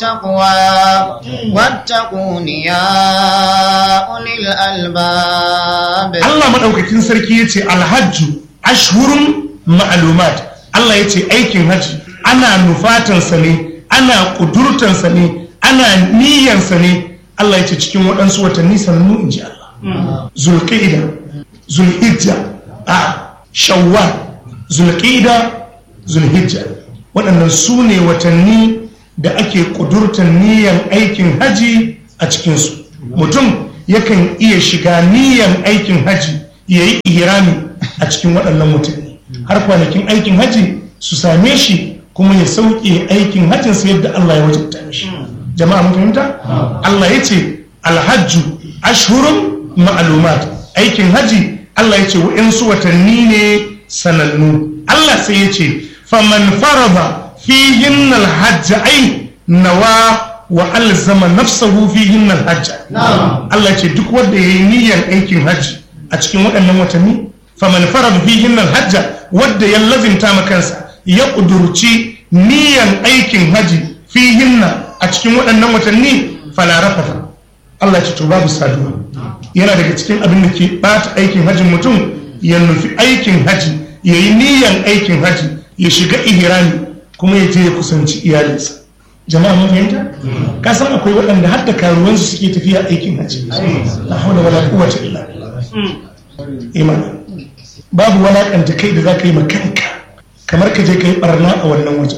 التقوى واتقون يا أولي الألباب Allah maɗaukakin sarki ya ce alhajju ashhurun ma'lumat Allah ya ce aikin hajji ana nufatansa ne ana ƙudurtansa ne ana niyyansa ne Allah ya ce cikin waɗansu watanni sanannu in ji Allah zulqa'ida zulhijja a shawwal zulqa'ida zulhijja waɗannan su ne watanni da ake ƙudurtan niyyan aikin haji a cikinsu mutum yakan iya shiga niyyan aikin haji ya yi ihrami a cikin waɗannan watanni har kwanakin aikin haji su same shi kuma ya sauke aikin hajjinsa yadda Allah ya wajabta mishi jama'a mun fahimta Allah ya ce alhajju ashhurun ma'lumat aikin haji Allah ya ce wa'insu watanni ne sanannu Allah sai ya ce faman farada fihin alhajj ai nawa wa alzama nafsahu fihin alhajj Allah ya ce duk wanda yayi niyyar aikin haji a cikin waɗannan watanni faman farada fihin alhajj wanda ya lazimta ma kansa ya kudurci niyyar aikin haji fihinna a cikin waɗannan watanni fala rafata Allah ya ce to babu saduwa yana daga cikin abin da ke bata aikin hajjin mutum ya nufi aikin haji ya yi niyan aikin haji ya shiga ihrami kuma ya je ya kusanci iyalinsa jama'a mun fahimta ka san akwai waɗanda har da karuwansu suke tafiya aikin haji la hawla wala quwwata illa billah imani babu walakanta kai da zaka yi ma kanka kamar ka je ka yi barna a wannan waje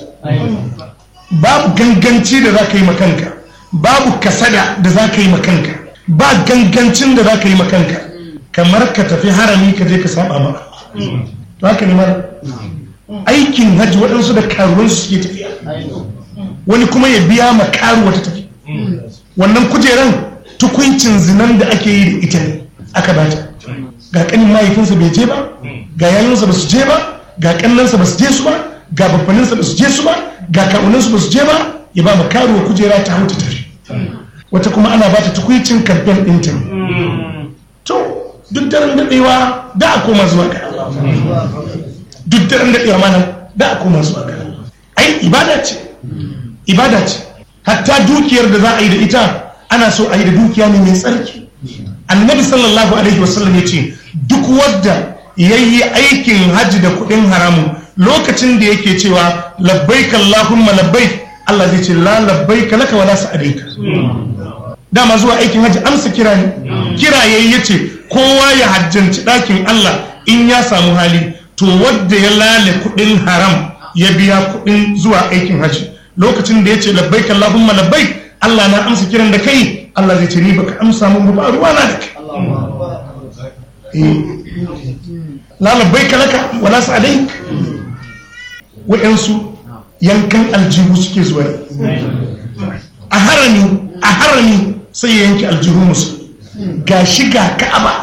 babu ganganci da zaka yi ma kanka babu kasada da zaka yi ma kanka ba gangancin da za ka yi makanka kamar ka tafi harami ka je ka saba ma to haka ne mara aikin hajji waɗansu da karuwansu suke tafiya wani kuma ya biya ma karuwa ta tafi wannan kujeran tukuncin zinan da ake yi da ita ne aka bata ga kanin mahaifinsa bai je ba ga yayinsa ba su je ba ga kannansa ba su je su ba ga babbaninsa ba su je su ba ga kawunansu ba su je ba ya ba ma karuwa kujera ta hau ta tafi wata kuma ana ba ta tukwicin kamfen ɗinta to duk daren daɗewa da a koma zuwa ga duk daren daɗewa mana da a koma zuwa ga ai ibada ce ibada ce hatta dukiyar da za a yi da ita ana so a yi da dukiya ne mai tsarki annabi sallallahu alaihi wasallam ya ce duk wadda ya yi aikin hajji da kuɗin haramun lokacin da yake cewa labbaik allahumma labbaik Allah zai ce la labbaik laka wala sa'adaika dama zuwa aikin hajji amsa kira ne kira yayi yace kowa ya hajjanci ɗakin Allah in ya samu hali to wadda ya lale kuɗin haram ya biya kuɗin zuwa aikin hajji lokacin da yace labbaik Allahumma labbaik Allah na amsa kiran da kai Allah zai ce ni baka amsa mun ba ruwa na da kai la labbaik laka wala sa'alaik wa'ansu yankan aljihu suke zuwa a harami a harami sai ya yanki aljihu musu ga shiga ka'aba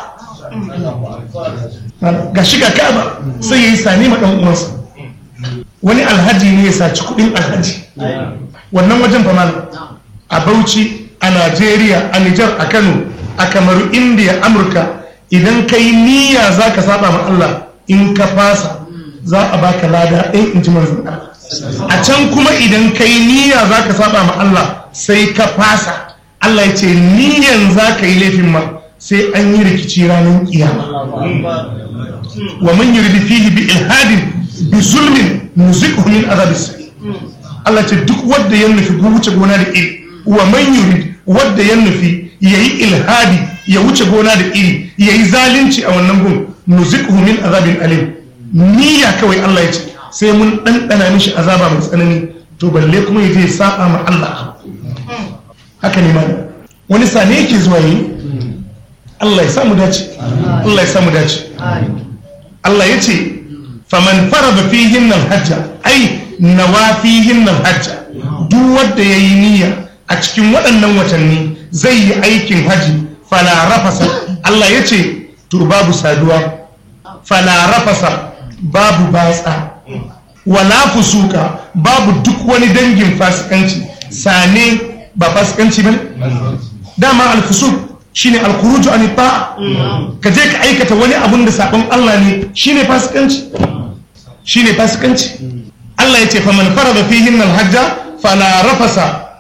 ga shiga ka'aba sai ya yi sani ma ɗan uwansa wani alhaji ne ya saci kuɗin alhaji wannan wajen fa a bauchi a najeriya a nijar a kano a kamaru indiya amurka idan ka yi niyya za ka saba ma allah in ka fasa za a baka lada ɗin in ji manzan allah a can kuma idan ka yi niyya za ka saba ma allah sai ka fasa Allah ya ce niyan za ka yi laifin ma sai an yi rikici ranar kiyama wa man yurdi fihi bi ilhadin bi zulmin nuziquhu min azab Allah ce duk wanda ya nufi wuce gona da iri wa man yurid wanda ya nufi yayi ilhadi ya wuce gona da iri yayi zalunci a wannan gun nuziquhu min azabin alim niyya kawai Allah ya ce sai mun ɗanɗana mishi azaba mai tsanani to balle kuma ya je saba ma Allah haka ne ma wani sane yake zuwa yi Allah ya samu dace Allah ya samu dace Allah ya ce faman farada fihin nan hajja ai nawa fihin nan hajja duk wanda ya yi niyya a cikin waɗannan watanni zai yi aikin haji fala rafasa Allah ya ce to babu saduwa fala rafasa babu batsa wala fusuka babu duk wani dangin fasikanci sane ba fasikanci ba dama alfusuk shine alkhuruju an ta'a ka je ka aikata wani abun da sabon Allah ne shine fasikanci shine fasikanci Allah yace faman farada fihin alhajja fala rafasa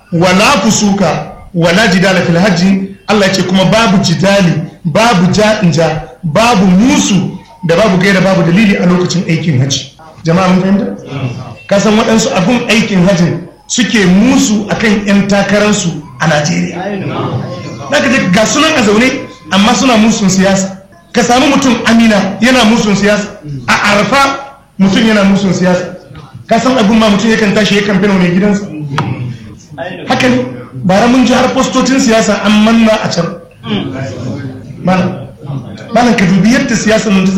wala fusuka wala jidala fil hajji Allah ya ce kuma babu jidali babu ja'inja babu musu da babu gaira babu dalili a lokacin aikin hajji jama'a mun fahimta ka san waɗansu abun aikin hajji suke musu akan 'yan takararsu a Najeriya zaka je ga sunan a zaune amma suna musun siyasa ka samu mutum amina yana musun siyasa a arfa mutum yana musun siyasa ka san abin ma mutum yakan tashi yakan fina mai gidansa haka ne bara mun ji har postocin siyasa an manna a can malam ka dubi yadda siyasa nan ta